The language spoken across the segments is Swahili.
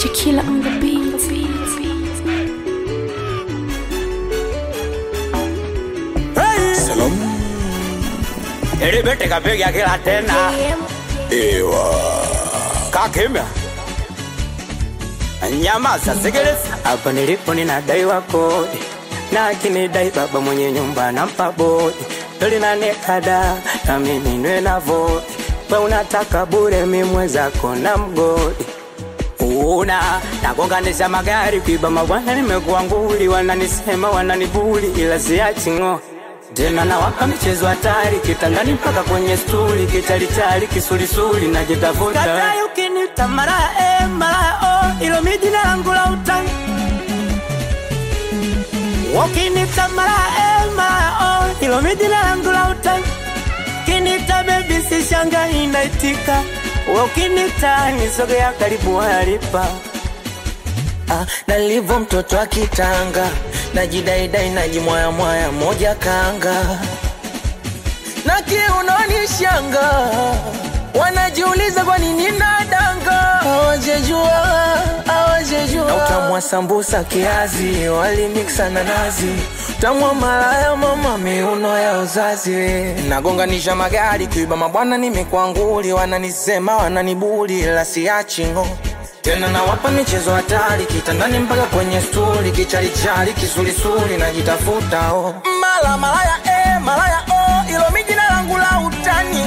Tequila on the beat. Ilibiti kapiga kila tena Ewa Kakimya Nyamaza sikiliza Hapa nilipo ninadaiwa kodi na akinidai baba mwenye nyumba nampa bodi Doli na nekada na mimi nwe na vodi We unataka bure mi mwenzako na mgodi una nagonganisha magari kuiba mabwana nimekuwa nguli wananisema wananibuli ila siachi ng'o tena nawaka michezo hatari kitandani mpaka kwenye stuli kitalitali kisulisuli najitafuta katai ukinita mara e mara o ilo mi jina langu la utani ukinita mara e mara o ilo mi jina langu la utani kinita bebi sishanga inaitika ukinita nisogea karibu halipa Ah, nalivyo mtoto akitanga najidaidai najimwayamwaya moja kanga na kiunoni shanga wanajiuliza kwa nini nadanga hawajejua hawajejua na utamwa sambusa kiazi walimiksa na nazi utamwa malaya mama miuno ya uzazi nagonganisha magari kuiba mabwana nimekwanguli wananisema wananibuli la siachingo tena nawapa michezo hatari kitandani mpaka kwenye stuli kichalichali kisulisuli najitafuta oh. mala malaya eh, malaya oh, ilo mi jina langu la utani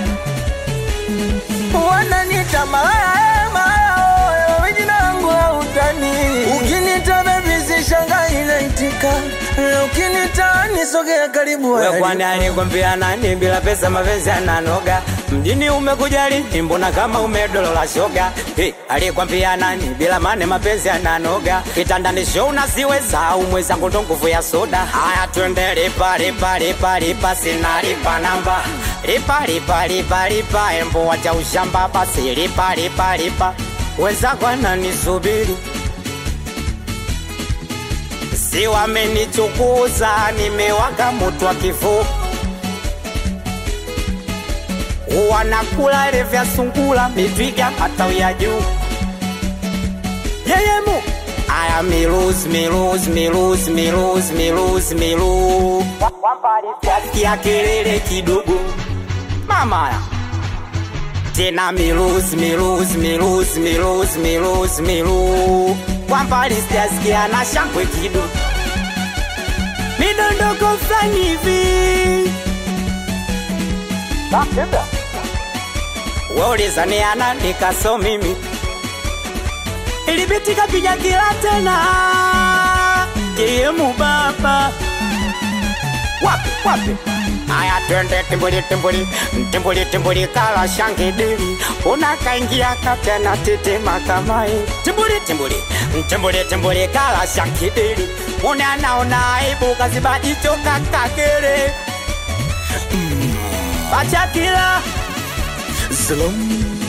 wananita malaya eh, malaya oh, ilo mi jina langu la utani ukinita bebi sishanga inaitika ukinita nisogea karibu We hadi kwani alikwambia nani bila pesa mapenzi ananoga mjini umekuja lini mbona kama umedolola shoga hey, alikwambia nani bila mane mapenzi ananoga kitandani show nasiweza au mwenzangu ndo nguvu ya soda haya twende lipa lipa lipa lipa sina lipa namba lipa lipa lipa lipa embo wacha ushamba basi lipa lipa lipa wenzako ananisubiri si wamenichukuza nimewaka moto wa kifo wanakula ile vya sungula mitwiga matawi ya juu yeyemu aya milus milus milus milus milus milu ya kelele kidogo mamaya tena milus milus milus milus milus milu kwa mbali sijasikia na shangwe kidogo midondoko fulani hivi waulizaniana nikaso mimi ilibitika piga kila tena kiemu baba wapi wapi aya twende timbuli timbuli timbuli timbuli kala shangidili unakaingia katena titima kamai timbuli timbuli timbuli timbuli kala shangidili unanaona aibu kazibajicho kakagere pachakila Zalom.